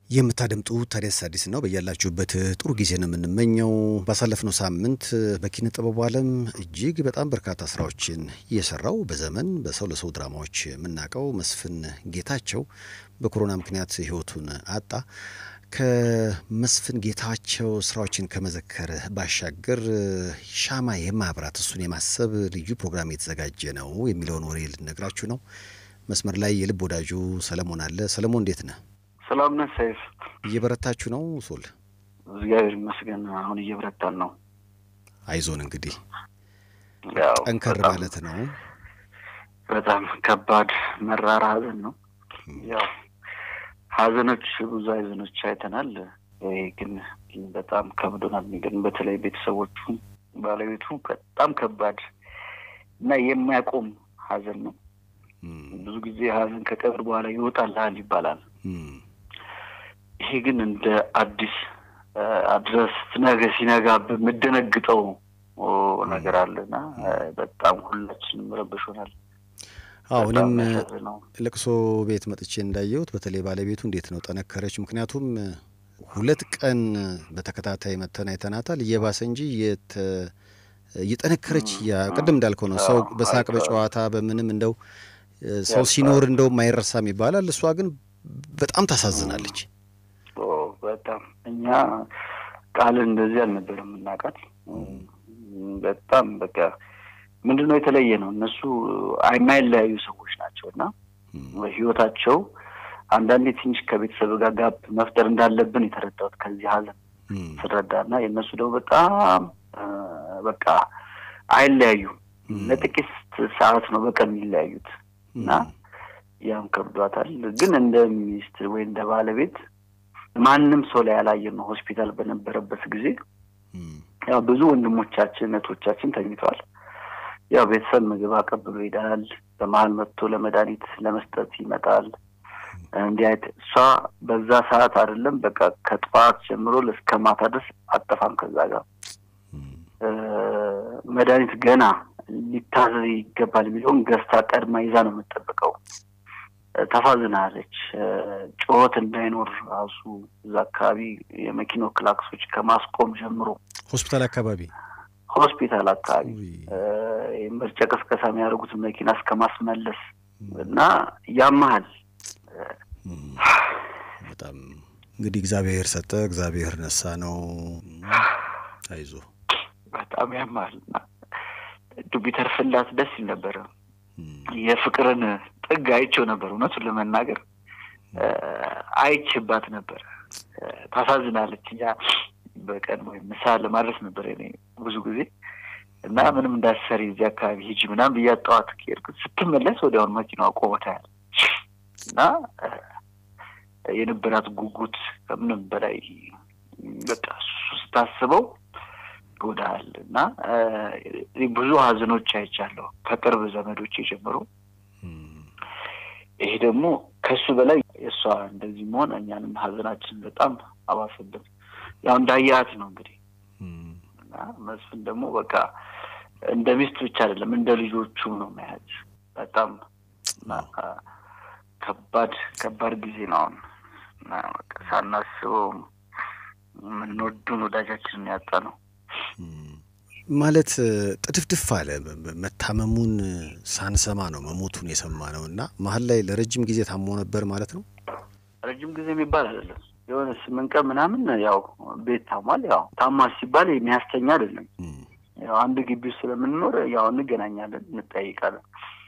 የምታደምጡ ታዲያስ አዲስ ነው። በያላችሁበት ጥሩ ጊዜ ነው የምንመኘው። ባሳለፍነው ሳምንት በኪነ ጥበቡ ዓለም እጅግ በጣም በርካታ ስራዎችን እየሰራው በዘመን በሰው ለሰው ድራማዎች የምናውቀው መስፍን ጌታቸው በኮሮና ምክንያት ሕይወቱን አጣ። ከመስፍን ጌታቸው ስራዎችን ከመዘከር ባሻገር ሻማ የማብራት እሱን የማሰብ ልዩ ፕሮግራም የተዘጋጀ ነው የሚለውን ወሬ ልነግራችሁ ነው። መስመር ላይ የልብ ወዳጁ ሰለሞን አለ። ሰለሞን እንዴት ነህ? ሰላም ነህ ሰይፍ? እየበረታችሁ ነው? ሶል እግዚአብሔር ይመስገን አሁን እየበረታን ነው። አይዞን እንግዲህ ያው ጠንከር በጣም- ማለት ነው። በጣም ከባድ መራራ ሀዘን ነው። ያው ሀዘኖች ብዙ ሀዘኖች አይተናል። ይሄ ግን በጣም ከብዶናል። ግን በተለይ ቤተሰቦቹ፣ ባለቤቱ በጣም ከባድ እና የማያቆም ሀዘን ነው። እም፣ ብዙ ጊዜ ሀዘን ከቀብር በኋላ ይወጣልሃል ይባላል። እም፣ ይሄ ግን እንደ አዲስ አ፣ አድረስ ነገ ሲነጋ የምደነግጠው ኦ፣ ነገር አለና አ፣ በጣም ሁላችንም ረብሾናል። አዎ በጣም እኔም የሚያሳዝነው ለቅሶ ቤት መጥቼ እንዳየሁት በተለይ ባለቤቱ እንዴት ነው ጠነከረች። ምክንያቱም ሁለት ቀን በተከታታይ መተን አይተናታል። እየባሰ እንጂ የተ እየጠነከረች ያ ቅድም እንዳልከው ነው። ሰው አዎ፣ በሳቅ አይተዋል። በጨዋታ በምንም እንደው ሰው ያልፋል። ሲኖር እንደውም አይረሳም ይባላል። እሷ ግን በጣም ታሳዝናለች። ኦ፣ በጣም እኛ ቃልን እንደዚህ አልነበረም የምናውቃት። በጣም በቃ ምንድን ነው የተለየ ነው። እነሱ የማይለያዩ ሰዎች ናቸው እና ህይወታቸው አንዳንዴ ትንሽ ከቤተሰብ ጋር ጋብ መፍጠር እንዳለብን የተረዳሁት ከዚህ ሀዘን እም፣ ስረዳ እና የእነሱ ደግሞ በጣም አ፣ በቃ አይለያዩም። እም፣ ለጥቂት ሰዓት ነው በቀን የሚለያዩት እና እም፣ ያም ከብዷታል። ግን እንደ ሚስት ወይ እንደ ባለቤት ማንም ሰው ላይ ያላየን ነው። ሆስፒታል በነበረበት ጊዜ እም፣ ያው ብዙ ወንድሞቻችን እህቶቻችን ተኝተዋል። ያው ቤተሰብ ምግብ አቀብሎ ይሄዳል። በመሀል መጥቶ ለመድኃኒት ለመስጠት ይመጣል። እንዲህ አይነት እሷ በዛ ሰዓት አይደለም በቃ ከጠዋት ጀምሮ እስከ ማታ ድረስ አጠፋም ከዛ ጋር እም፣ እ፣ መድኃኒት ገና ሊታዘዝ ይገባል የሚለውን ገዝታ ቀድማ ይዛ ነው የምጠብቀው። እ፣ ታሳዝናለች። እ፣ ጩኸት እንዳይኖር ራሱ እዛ አካባቢ የመኪናው ክላክሶች ከማስቆም ጀምሮ ሆስፒታል አካባቢ ሆስፒታል አካባቢ ውይ፣ እ፣ ምርጫ ቅስቀሳ የሚያደርጉትን መኪና እስከ ማስመለስ እና ያመሃል እም፣ በጣም እንግዲህ እግዚአብሔር ሰጠ፣ እግዚአብሔር ነሳ ነው። አይዞ በጣም ያመሃል እና እንደው ቢተርፍላት ደስ ይል ነበረ። እም፣ የፍቅርን ጥግ አይቼው ነበር። እውነቱን ለመናገር እ፣ አይቼባት ነበር። እ፣ ታሳዝናለች። እኛ በቀን ወይም ምሳ ለማድረስ ነበር እኔ ብዙ ጊዜ እና ምንም እንዳሰሪ እዚህ አካባቢ ሂጂ ምናምን ብያት ጠዋት ከሄድኩት ስትመለስ ወዲያውኑ መኪናዋ ቆሞ ታያለች እና እ፣ የነበራት ጉጉት ከምንም በላይ በቃ እሱ ስታስበው ይጎዳል እና እ፣ እኔ ብዙ ሀዘኖች አይቻለሁ ከቅርብ ዘመዶች ጀምሮ እም፣ ይሄ ደግሞ ከሱ በላይ የእሷ እንደዚህ መሆን እኛንም ሀዘናችን በጣም አባሰብን። ያው እንዳያት ነው እንግዲህ እም፣ እና መስፍን ደግሞ በቃ እንደ ሚስት ብቻ አይደለም እንደ ልጆቹም ነው መያዝ በጣም እና ከባድ ከባድ ጊዜ ነው አሁን እና በቃ ሳናስበው የምንወዱን ወዳጃችንን ያጣ ነው። እም። ማለት ጥድፍድፍ አለ። መታመሙን ሳንሰማ ነው መሞቱን የሰማ ነው እና መሀል ላይ ለረጅም ጊዜ ታሞ ነበር ማለት ነው። ረጅም ጊዜ የሚባል አይደለም የሆነ ስምንት ቀን ምናምን ያው ቤት ታሟል። ያው ታሟል ሲባል የሚያስተኛ አይደለም። እም፣ ያው አንድ ግቢ ውስጥ ስለምንኖር ያው እንገናኛለን፣ እንጠያይቃለን።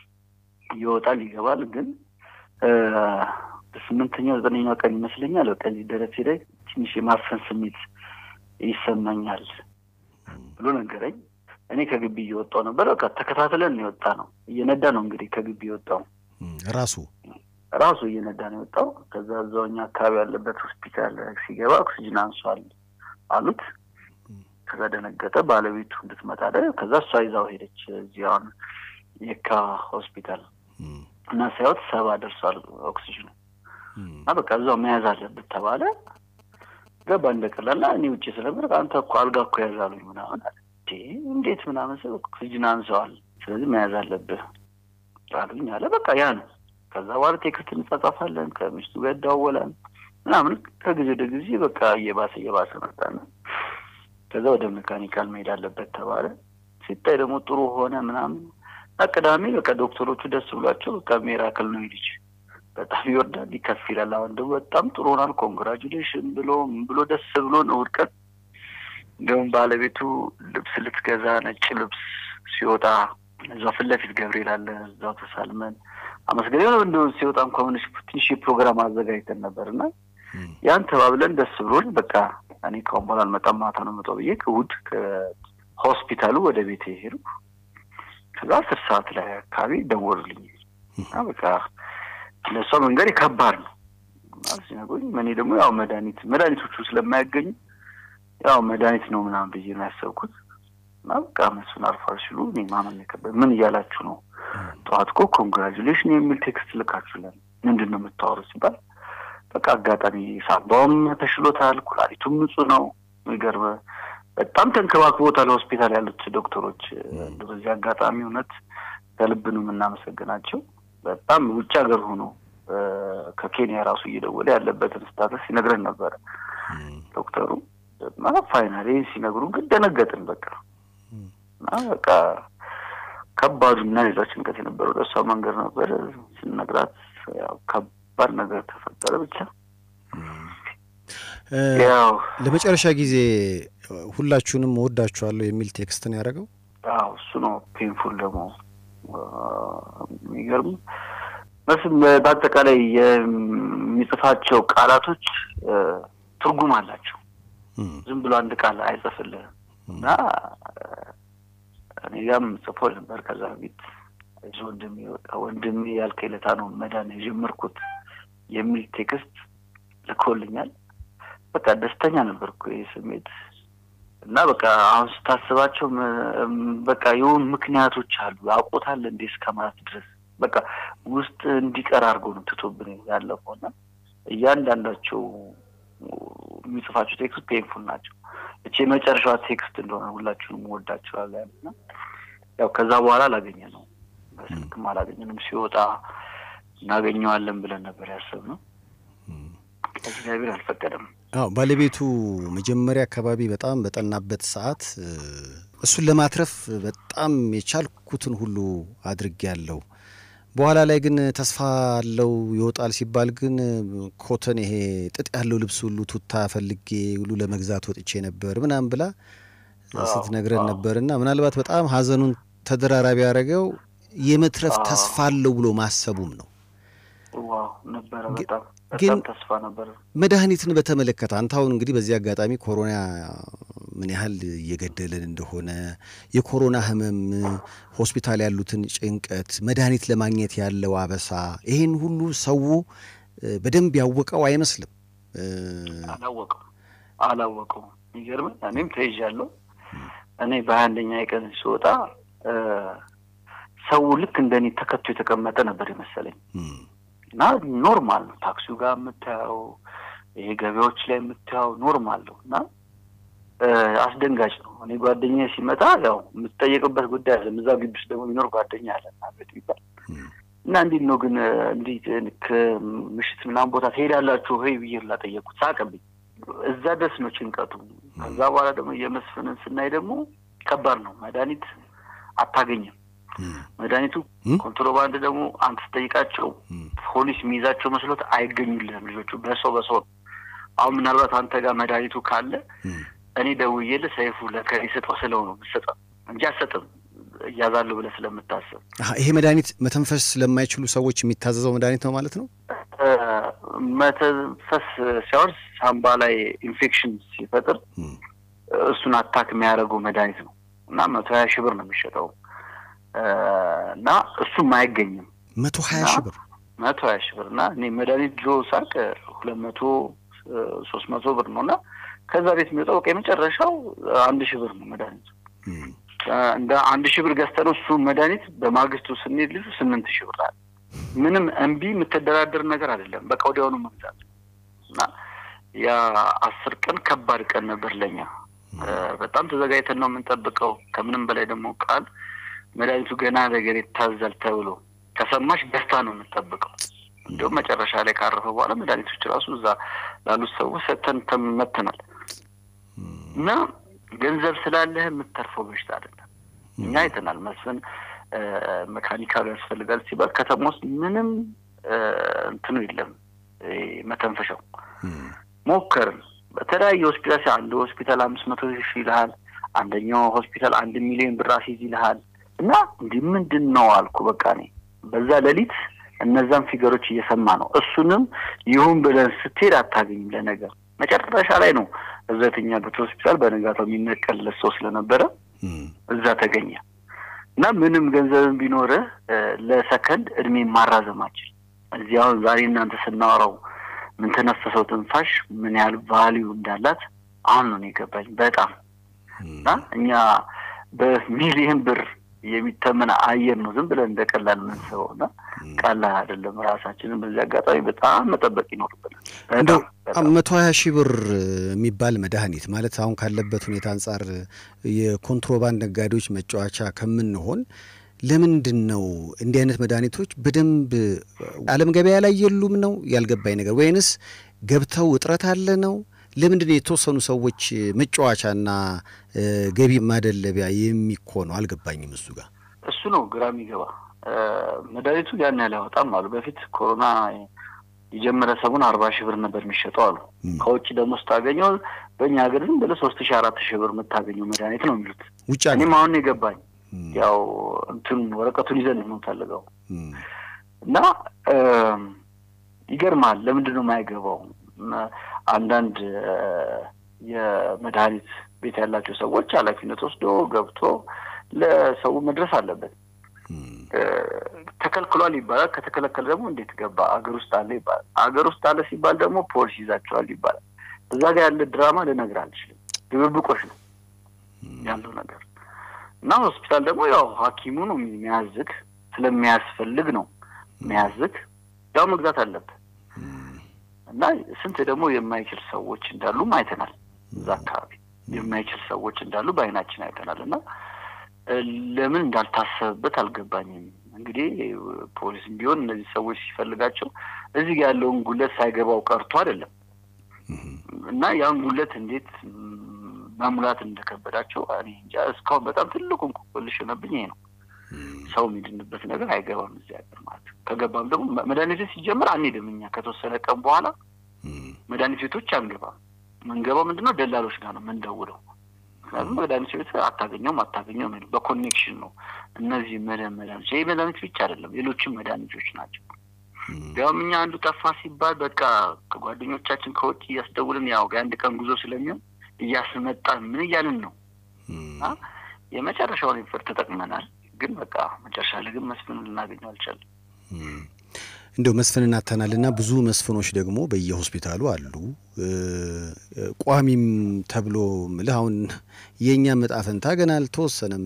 ይወጣል ይገባል። ግን እ፣ በስምንተኛው ዘጠነኛው ቀን ይመስለኛል በቃ እዚህ ደረቴ ላይ ትንሽ የማፈን ስሜት ይሰማኛል ብሎ ነገረኝ። እኔ ከግቢ እየወጣው ነበር። በቃ ተከታትለን ነው የወጣ ነው። እየነዳ ነው እንግዲህ ከግቢ የወጣው እም፣ ራሱ ራሱ እየነዳ ነው የወጣው። ከዛ እዛው እኛ አካባቢ ያለበት ሆስፒታል ሲገባ ኦክሲጅን አንሷል አሉት። ከዛ ደነገጠ። ባለቤቱ እንድትመጣ አለ። ከዛ እሷ ይዛው ሄደች። እዚህ አሁን የካ ሆስፒታል እም፣ እና ሳይወት ሰባ ደርሷል ኦክሲጅኑ እም፣ እና በቃ እዛው መያዝ አለብት ተባለ። ገባ እንደቀላልና እኔ ውጭ ስለምር አንተ እኮ አልጋ እኮ ያዛሉኝ ምናምን አለ። እንዴ እንዴት ምናምን ስል ኦክሲጅን አንሰዋል፣ ስለዚህ መያዝ አለብህ አሉኝ አለ። በቃ ያ ነው። ከዛ በኋላ ቴክስት እንጻጻፋለን፣ ከሚስቱ ጋር ይደዋወላል። ምናምን ከጊዜ ወደ ጊዜ በቃ እየባሰ እየባሰ መጣና ከዛ ወደ ሜካኒካል መሄድ አለበት ተባለ። ሲታይ ደግሞ ጥሩ ሆነ ምናምን ቅዳሜ በቃ ዶክተሮቹ ደስ ብሏቸው በቃ ሜራክል ነው ልጅ በጣም ይወርዳል ይከፍ ይላል። አሁን ደግሞ በጣም ጥሩ ሆናል ኮንግራጁሌሽን ብሎ ምን ብሎ ደስ ብሎ ነው ውድቀት። እንዲሁም ባለቤቱ ልብስ ልትገዛ ነጭ ልብስ ሲወጣ እዛው ፊት ለፊት ገብርኤል አለ እዛው ተሳልመን አመስገን የሆነ እንደ ሲወጣ እንኳ ምንሽ ትንሽ ፕሮግራም አዘጋጅተን ነበር እና ያን ተባብለን ደስ ብሎን በቃ እኔ ካሁን በኋላ አልመጣም ማታ ነው መጣው ብዬ እሑድ ከሆስፒታሉ ወደ ቤት ሄዱ። ከዛ አስር ሰዓት ላይ አካባቢ ደወሉልኝ እና በቃ ለእሷ መንገድ ከባድ ነው ሲነግሩኝ እኔ ደግሞ ያው መድኃኒት መድኃኒቶቹ ስለማያገኙ ያው መድኃኒት ነው ምናምን ብዬ ነው ያሰብኩት እና በቃ መስፍን አርፏል ሲሉ እኔ ማመን የከበደ ምን እያላችሁ ነው? ጠዋት እኮ ኮንግራጁሌሽን የሚል ቴክስት ልካችሁለን ምንድን ነው የምታወሩ ሲባል በቃ አጋጣሚ ሳምባውም ተሽሎታል፣ ኩላሊቱም ንጹህ ነው። የሚገርም በጣም ተንከባክቦታል ሆስፒታል ያሉት ዶክተሮች። በዚህ አጋጣሚ እውነት ከልብ ነው የምናመሰግናቸው። በጣም ውጭ ሀገር ሆኖ ከኬንያ ራሱ እየደወለ ያለበትን ስታተስ ሲነግረን ነበረ ዶክተሩ እና ፋይናሌ ሲነግሩ ግን ደነገጥን። በቃ እና በቃ ከባዱ እና ሌላ ጭንቀት የነበረው ለእሷ መንገድ ነበር። ስነግራት ያው ከባድ ነገር ተፈጠረ። ብቻ ያው ለመጨረሻ ጊዜ ሁላችሁንም እወዳችኋለሁ የሚል ቴክስትን ያደረገው አዎ እሱ ነው። ፔንፉል ደግሞ የሚገርም መስም በአጠቃላይ የሚጽፋቸው ቃላቶች ትርጉም አላቸው። ዝም ብሎ አንድ ቃል አይጽፍልህም እና እኔ ጋም ጽፎ ነበር ከዛ በፊት ወንድሜ ወንድሜ ያልከኝ ለታ ነው መዳን የጀመርኩት የሚል ቴክስት ልኮልኛል። በቃ ደስተኛ ነበርኩ ይህ ስሜት እና በቃ አሁን ስታስባቸው በቃ የሆኑ ምክንያቶች አሉ አውቆታል እንዴ እስከ ማለት ድረስ በቃ ውስጥ እንዲቀር አድርጎ ነው ትቶብን ያለፈው እና እያንዳንዳቸው የሚጽፋቸው ቴክስት ፔንፉል ናቸው። እቺ የመጨረሻዋ ቴክስት እንደሆነ ሁላችሁንም ወዳችኋለን እና ያው ከዛ በኋላ አላገኘ ነው በስልክም አላገኘንም። ሲወጣ እናገኘዋለን ብለን ነበር ያሰብነው። እግዚአብሔር አልፈቀደም። አዎ ባለቤቱ መጀመሪያ አካባቢ በጣም በጠናበት ሰዓት እሱን ለማትረፍ በጣም የቻልኩትን ሁሉ አድርጌያለሁ። በኋላ ላይ ግን ተስፋ አለው ይወጣል ሲባል ግን ኮተን ይሄ ጥጥ ያለው ልብስ ሁሉ ቱታ ፈልጌ ሁሉ ለመግዛት ወጥቼ ነበር ምናምን ብላ ስትነግረን ነበር እና ምናልባት በጣም ሀዘኑን ተደራራቢ ያደረገው የመትረፍ ተስፋ አለው ብሎ ማሰቡም ነው። ዋው ነበረ በጣም በጣም ተስፋ ነበረ። መድኃኒትን በተመለከተ አንተ አሁን እንግዲህ በዚህ አጋጣሚ ኮሮና ምን ያህል እየገደለን እንደሆነ የኮሮና ህመም፣ ሆስፒታል ያሉትን ጭንቀት፣ መድኃኒት ለማግኘት ያለው አበሳ ይሄን ሁሉ ሰው በደንብ ያወቀው አይመስልም። አላወቀው አላወቀው። የሚገርምህ እኔም ተይዣለሁ። እኔ በሀያ አንደኛ የቀን ስወጣ ሰው ልክ እንደኔ ተከቶ የተቀመጠ ነበር የመሰለኝ እና ኖርማል ነው። ታክሲው ጋር የምታየው ይሄ ገበያዎች ላይ የምታየው ኖርማል ነው እና አስደንጋጭ ነው። እኔ ጓደኛ ሲመጣ ያው የምትጠየቅበት ጉዳይ አለ። እዛ ግቢ ውስጥ ደግሞ የሚኖር ጓደኛ አለ ቤት ይባል እና እንዴት ነው ግን እንዴት ምሽት ምናምን ቦታ ትሄዳላችሁ ወይ ብዬ ላጠየቁት ሳቅብኝ። እዛ ደስ ነው ጭንቀቱ። ከዛ በኋላ ደግሞ የመስፍንን ስናይ ደግሞ ከባድ ነው። መድኃኒት አታገኝም። መድኃኒቱ ኮንትሮባንድ ደግሞ አንተ ስጠይቃቸው ፖሊስ የሚይዛቸው መስሎት አይገኙልህም። ልጆቹ በሰው በሰው አሁን ምናልባት አንተ ጋር መድኃኒቱ ካለ እኔ ደውዬልህ ሰይፉ ለከሌ ስጠው ስለው ነው የምትሰጠው እንጂ አትሰጥም እያዛለሁ ብለህ ስለምታስብ። ይሄ መድኃኒት መተንፈስ ስለማይችሉ ሰዎች የሚታዘዘው መድኃኒት ነው ማለት ነው። መተንፈስ ሲያወር ሳምባ ላይ ኢንፌክሽን ሲፈጥር እሱን አታክ የሚያደርገው መድኃኒት ነው እና መቶ ሀያ ሺህ ብር ነው የሚሸጠው እና እሱም አይገኝም። መቶ ሀያ ሺህ ብር መቶ ሀያ ሺህ ብር እና እኔ መድኃኒት ድሮ ሳቅ ሁለት መቶ ሶስት መቶ ብር ነው እና ከዛ ቤት የሚወጣው በቃ የመጨረሻው አንድ ሺህ ብር ነው መድኃኒቱ። እንደ አንድ ሺህ ብር ገዝተነው እሱ መድኃኒት በማግስቱ ስንሄድ ልጁ ስምንት ሺህ ብር አለ። ምንም እምቢ የምትደራደር ነገር አይደለም። በቃ ወዲያውኑ መግዛት እና ያ አስር ቀን ከባድ ቀን ነበር ለኛ። በጣም ተዘጋጅተን ነው የምንጠብቀው። ከምንም በላይ ደግሞ ቃል መድኃኒቱ ገና ነገር ይታዛል ተብሎ ከሰማሽ ደስታ ነው የምንጠብቀው እንዲሁም መጨረሻ ላይ ካረፈ በኋላ መድኃኒቶች ራሱ እዛ ላሉት ሰዎች ሰተን ተመትናል እና ገንዘብ ስላለህ የምትተርፈው በሽታ አይደለም። እኛ አይተናል። መስፍን መካኒካሉ ያስፈልጋል ሲባል ከተማ ውስጥ ምንም እንትኑ የለም መተንፈሻው ሞከርን። በተለያየ ሆስፒታል አንድ ሆስፒታል አምስት መቶ ሺህ ይልሃል፣ አንደኛው ሆስፒታል አንድ ሚሊዮን ብር አስይዝ ይልሃል። እና እንዲህ ምንድን ነው አልኩ። በቃ እኔ በዛ ሌሊት እነዛን ፊገሮች እየሰማ ነው። እሱንም ይሁን ብለን ስትሄድ አታገኝም። ለነገር መጨረሻ ላይ ነው እዛ የተኛበት ሆስፒታል በነጋታው የሚነቀልለት ሰው ስለነበረ እዛ ተገኘ እና ምንም ገንዘብን ቢኖርህ ለሰከንድ እድሜ ማራዘማችን እዚህ አሁን ዛሬ እናንተ ስናወራው ምን ተነፈሰው ትንፋሽ ምን ያህል ቫሊዩ እንዳላት አሁን ነው የገባኝ በጣም እና እኛ በሚሊየን ብር የሚተመን አየር ነው ዝም ብለን እንደ ቀላል ምንስበው እና ቀላል አይደለም። ራሳችንን በዚህ አጋጣሚ በጣም መጠበቅ ይኖርብናል። እንደው መቶ ሀያ ሺህ ብር የሚባል መድኃኒት ማለት አሁን ካለበት ሁኔታ አንጻር የኮንትሮባንድ ነጋዴዎች መጫወቻ ከምንሆን ለምንድን ነው እንዲህ አይነት መድኃኒቶች በደንብ ዓለም ገበያ ላይ የሉም ነው ያልገባኝ ነገር፣ ወይንስ ገብተው እጥረት አለ ነው? ለምንድን ነው የተወሰኑ ሰዎች መጫወቻና ገቢ ማደለቢያ የሚኮነው? አልገባኝም። እሱ ጋር እሱ ነው ግራ የሚገባ። መድኃኒቱ ያን ያህል ያወጣም አሉ። በፊት ኮሮና የጀመረ ሰሙን አርባ ሺህ ብር ነበር የሚሸጠው አሉ። ከውጭ ደግሞ ስታገኘው በእኛ ሀገር ዝም ብለህ ሶስት ሺህ አራት ሺህ ብር የምታገኘው መድኃኒት ነው የሚሉት። ውጭ እኔም አሁን የገባኝ ያው እንትን ወረቀቱን ይዘን ነው የምንፈልገው እና ይገርማል። ለምንድን ነው የማይገባው? አንዳንድ የመድኃኒት ቤት ያላቸው ሰዎች ኃላፊነት ወስዶ ገብቶ ለሰው መድረስ አለበት። ተከልክሏል ይባላል። ከተከለከለ ደግሞ እንዴት ገባ? አገር ውስጥ አለ ይባላል። አገር ውስጥ አለ ሲባል ደግሞ ፖሊስ ይዛቸዋል ይባላል። እዛ ጋር ያለ ድራማ ልነግርህ አልችልም። ድብብቆሽ ነው ያለው ነገር እና ሆስፒታል ደግሞ ያው ሐኪሙ ነው የሚያዝግ ስለሚያስፈልግ ነው የሚያዝግ ያው መግዛት አለብህ እና ስንት ደግሞ የማይችል ሰዎች እንዳሉም አይተናል። እዛ አካባቢ የማይችል ሰዎች እንዳሉ በአይናችን አይተናል። እና ለምን እንዳልታሰበበት አልገባኝም። እንግዲህ ፖሊስም ቢሆን እነዚህ ሰዎች ሲፈልጋቸው እዚህ ጋ ያለውን ጉለት ሳይገባው ቀርቶ አይደለም እና ያን ጉለት እንዴት መሙላት እንደከበዳቸው እኔ እንጃ። እስካሁን በጣም ትልቁ እንቆቅልሽ የሆነብኝ ይሄ ነው። ሰው የሚድንበት ነገር አይገባም እዚህ ሀገር ማለት ነው። ከገባም ደግሞ መድኃኒት ቤት ሲጀምር አንሄድም እኛ ከተወሰነ ቀን በኋላ መድኃኒት ቤቶች አንገባም። ምንገባው ምንድነው ደላሎች ጋር ነው ምንደውለው። ምክንያቱም መድኃኒት ቤት አታገኘውም አታገኘውም በኮኔክሽን ነው እነዚህ መድን መድኃኒቶች ይህ መድኃኒት ብቻ አይደለም ሌሎችም መድኃኒቶች ናቸው። ያውም እኛ አንዱ ጠፋ ሲባል በቃ ከጓደኞቻችን ከውጭ እያስደውልን ያው የአንድ ቀን ጉዞ ስለሚሆን እያስመጣን ምን እያልን ነው የመጨረሻውን ፍር ተጠቅመናል። ግን በቃ መጨረሻ ላይ ግን መስፍንን ልናገኘው አልቻለም። እንደው መስፍንን አተናልና ብዙ መስፍኖች ደግሞ በየሆስፒታሉ አሉ። ቋሚም ተብሎ ምልህ አሁን የእኛ ዕጣ ፈንታ ገና አልተወሰነም።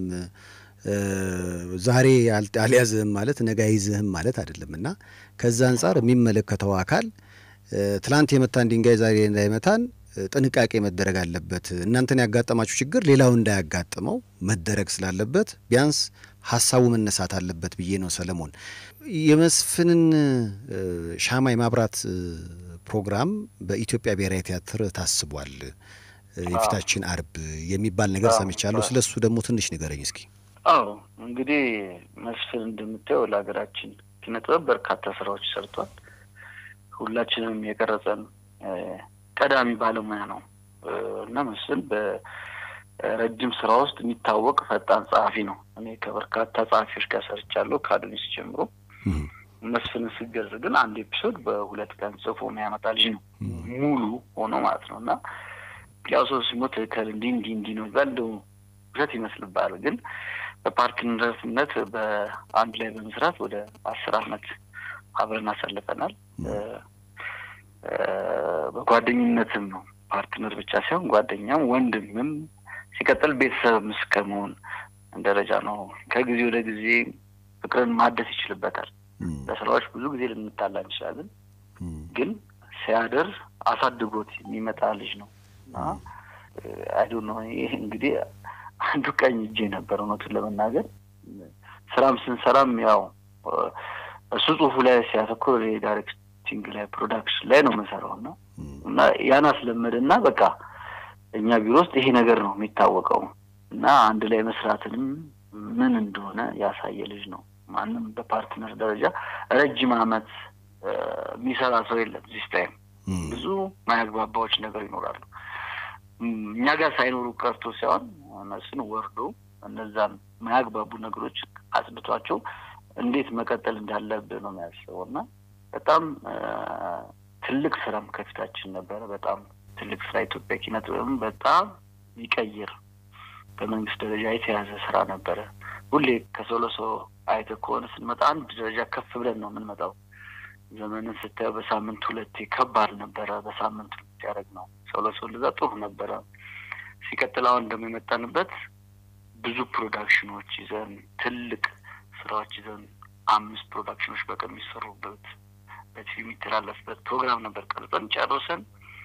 ዛሬ አልያዝህም ማለት ነገ አይዝህም ማለት አይደለም እና ከዛ አንጻር የሚመለከተው አካል ትላንት የመታን ድንጋይ ዛሬ እንዳይመታን ጥንቃቄ መደረግ አለበት። እናንተን ያጋጠማችሁ ችግር ሌላው እንዳያጋጥመው መደረግ ስላለበት ቢያንስ ሀሳቡ መነሳት አለበት ብዬ ነው። ሰለሞን የመስፍንን ሻማ የማብራት ፕሮግራም በኢትዮጵያ ብሔራዊ ቲያትር ታስቧል የፊታችን አርብ የሚባል ነገር ሰምቻለሁ። ስለ እሱ ደግሞ ትንሽ ንገረኝ እስኪ። አዎ እንግዲህ መስፍን እንደምታየው ለሀገራችን ኪነ ጥበብ በርካታ ስራዎች ሰርቷል። ሁላችንም የቀረጸን ቀዳሚ ባለሙያ ነው እና መስፍን በረጅም ስራ ውስጥ የሚታወቅ ፈጣን ጸሐፊ ነው። እኔ ከበርካታ ጸሐፊዎች ጋር ሰርቻለሁ ከአዶኒስ ጀምሮ። መስፍንን ስገዝ ግን አንድ ኤፒሶድ በሁለት ቀን ጽፎ የሚያመጣ ልጅ ነው ሙሉ ሆኖ ማለት ነው እና ያው ሰው ሲሞት ከል እንዲህ እንዲህ እንዲህ ነው ይባል እንደው ውሸት ይመስልባል። ግን በፓርትነርነት በአንድ ላይ በመስራት ወደ አስር አመት አብረን አሳልፈናል። በጓደኝነትም ነው ፓርትነር ብቻ ሳይሆን ጓደኛም ወንድምም ሲቀጥል ቤተሰብም እስከ መሆን ደረጃ ነው። ከጊዜ ወደ ጊዜ ፍቅርን ማደስ ይችልበታል። በስራዎች ብዙ ጊዜ ልንጣላ እንችላለን፣ ግን ሲያደር አሳድጎት የሚመጣ ልጅ ነው እና አይዶ ነው። ይህ እንግዲህ አንዱ ቀኝ እጄ ነበር እውነቱን ለመናገር ስራም ስንሰራም ያው እሱ ጽሁፉ ላይ ሲያተኩር ዳይሬክቲንግ ላይ ፕሮዳክሽን ላይ ነው መሰራው እና እና ያን አስለመደ እና በቃ እኛ ቢሮ ውስጥ ይሄ ነገር ነው የሚታወቀው እና አንድ ላይ መስራትንም ምን እንደሆነ ያሳየ ልጅ ነው። ማንም በፓርትነር ደረጃ ረጅም አመት የሚሰራ ሰው የለም። ዚስ ታይም ብዙ ማያግባባዎች ነገር ይኖራሉ። እኛ ጋር ሳይኖሩ ቀርቶ ሳይሆን እነሱን ወርዶ እነዛን ማያግባቡ ነገሮች አጽድቷቸው እንዴት መቀጠል እንዳለብህ ነው የሚያስበው እና በጣም ትልቅ ስራም ከፊታችን ነበረ። በጣም ትልቅ ስራ ኢትዮጵያ ኪነ ጥበብም በጣም ይቀይር በመንግስት ደረጃ የተያዘ ስራ ነበረ። ሁሌ ከሰው ለሰው አይተህ ከሆነ ስንመጣ አንድ ደረጃ ከፍ ብለን ነው የምንመጣው። ዘመንን ስታየው በሳምንት ሁለቴ ከባድ ነበረ። በሳምንት ሁለቴ ያደረግ ነው ሰው ለሰው እንደዛ ጥሩ ነበረ። ሲቀጥል አሁን ደግሞ የመጣንበት ብዙ ፕሮዳክሽኖች ይዘን ትልቅ ስራዎች ይዘን አምስት ፕሮዳክሽኖች በቀን የሚሰሩበት በቲቪ የሚተላለፍበት ፕሮግራም ነበር ቀርጸን ጨርሰን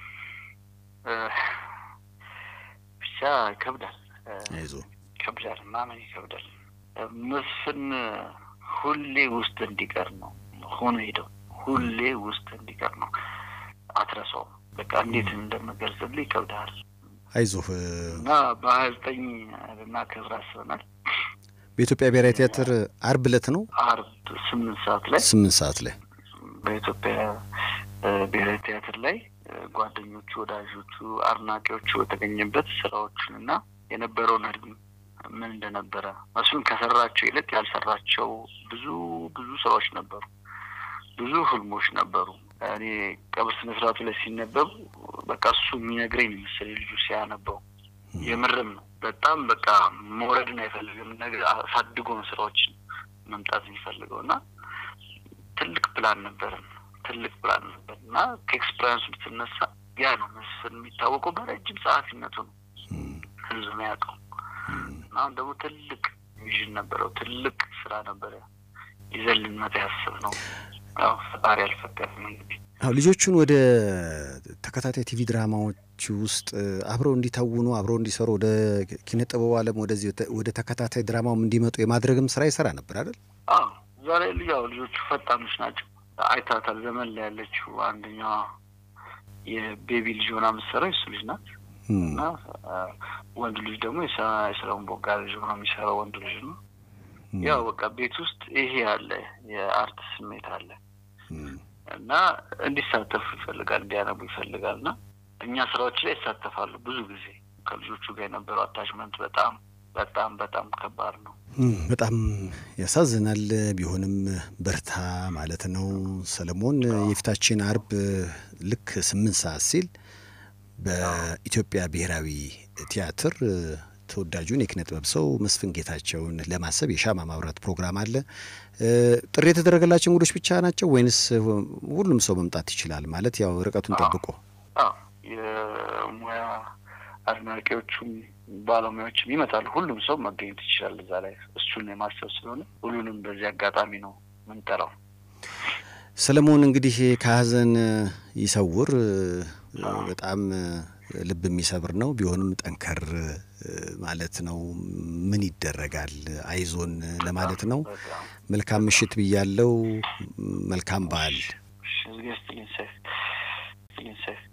ብቻ ይከብዳል። አይዞህ ይከብዳል፣ ማመን ይከብዳል። መስፍን ሁሌ ውስጥ እንዲቀር ነው ሆኖ ሄደው ሁሌ ውስጥ እንዲቀር ነው። አትረሳውም። በቃ እንዴት እንደምገልጽልህ ይከብዳል። አይዞህ እና በሀያ ዘጠኝ ልናከብር አስበናል። በኢትዮጵያ ብሔራዊ ቲያትር አርብ ዕለት ነው አርብ ስምንት ሰዓት ላይ ስምንት ሰዓት ላይ በኢትዮጵያ ብሔራዊ ቲያትር ላይ ጓደኞቹ፣ ወዳጆቹ፣ አድናቂዎቹ የተገኘበት ስራዎቹን እና የነበረውን ህልም ምን እንደነበረ መስፍን ከሰራቸው ይልቅ ያልሰራቸው ብዙ ብዙ ስራዎች ነበሩ። ብዙ ህልሞች ነበሩ። እኔ ቀብር ስነ ስርዓቱ ላይ ሲነበብ በቃ እሱ የሚነግረኝ ነው መሰለኝ ልጁ ሲያነበው የምርም ነው። በጣም በቃ መውረድን አይፈልግም። ነገር አሳድጎ ነው ስራዎችን መምጣት የሚፈልገው እና ትልቅ ፕላን ነበረን ትልቅ ፕላን ነበር እና ከኤክስፐሪንሱ ብትነሳ ያ ነው መስፍን የሚታወቀው በረጅም ጸሐፊነቱ ነው ህዝብ የሚያውቀው እና አሁን ደግሞ ትልቅ ቪዥን ነበረው። ትልቅ ስራ ነበረ ይዘን ልንመጣ ያስብ ነው። ያው ፈጣሪ አልፈቀድም እንግዲህ አዎ ልጆቹን ወደ ተከታታይ ቲቪ ድራማዎች ውስጥ አብረው እንዲተውኑ አብረው እንዲሰሩ ወደ ኪነ ጥበቡ ዓለም ወደዚህ ወደ ተከታታይ ድራማውም እንዲመጡ የማድረግም ስራ ይሰራ ነበር አይደል? አዎ ዛሬ ያው ልጆቹ ፈጣኖች ናቸው። አይታታል ዘመን ላይ ያለችው አንደኛዋ የቤቢ ልጅ ሆና የምትሰራው የሱ ልጅ ናት እና ወንድ ልጅ ደግሞ የሰለሞን ቦጋ ልጅ ሆና የሚሰራው ወንድ ልጅ ነው። ያው በቃ ቤት ውስጥ ይሄ አለ፣ የአርት ስሜት አለ እና እንዲሳተፉ ይፈልጋል፣ እንዲያነቡ ይፈልጋል እና እኛ ስራዎች ላይ ይሳተፋሉ። ብዙ ጊዜ ከልጆቹ ጋር የነበረው አታችመንት በጣም በጣም በጣም ከባድ ነው። በጣም ያሳዝናል። ቢሆንም በርታ ማለት ነው። ሰለሞን የፊታችን አርብ ልክ ስምንት ሰዓት ሲል በኢትዮጵያ ብሔራዊ ቲያትር ተወዳጁን የኪነ ጥበብ ሰው መስፍን ጌታቸውን ለማሰብ የሻማ ማብራት ፕሮግራም አለ። ጥሪ የተደረገላቸው እንግዶች ብቻ ናቸው ወይንስ ሁሉም ሰው መምጣት ይችላል? ማለት ያው ርቀቱን ጠብቆ የሙያ አድናቂዎቹም ባለሙያዎችም ይመጣሉ። ሁሉም ሰው መገኘት ይችላል እዛ ላይ እሱን የማሰብ ስለሆነ ሁሉንም በዚህ አጋጣሚ ነው ምንጠራው። ሰለሞን እንግዲህ ከሀዘን ይሰውር። በጣም ልብ የሚሰብር ነው። ቢሆንም ጠንከር ማለት ነው። ምን ይደረጋል፣ አይዞን ለማለት ነው። መልካም ምሽት ብያለው። መልካም በዓል። ስትልኝ ሰይፍ